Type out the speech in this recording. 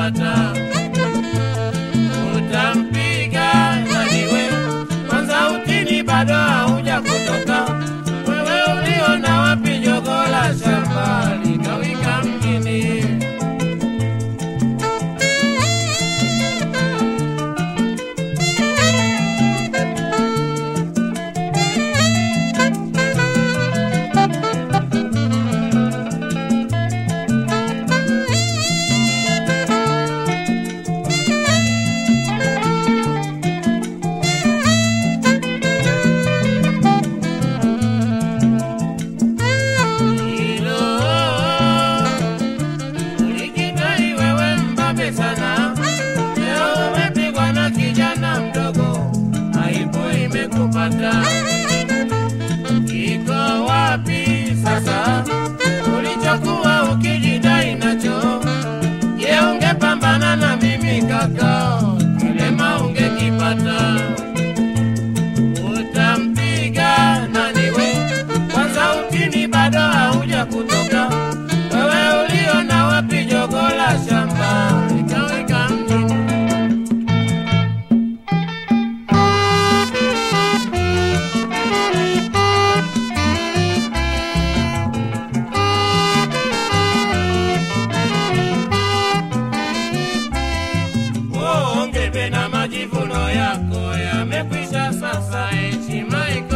umekipata utampiga naniwe kwanza utini bado hauja kutoka wewe uliona wapi jogola shamba likawika mjini hilo ulikidai wewe mbabe sana leo umepigwa na kijana mdogo aibu imekupata kiko wapi sasa ulichokuwa ukijidai nacho je ungepambana na mimi kaka kilema ungekipata utampiga naniwe kwanza utini bado hauja kutoka wewe uliona wapi jogola shamba likawika mjini ongebe na majivuno yako yamekwisha sasa heshima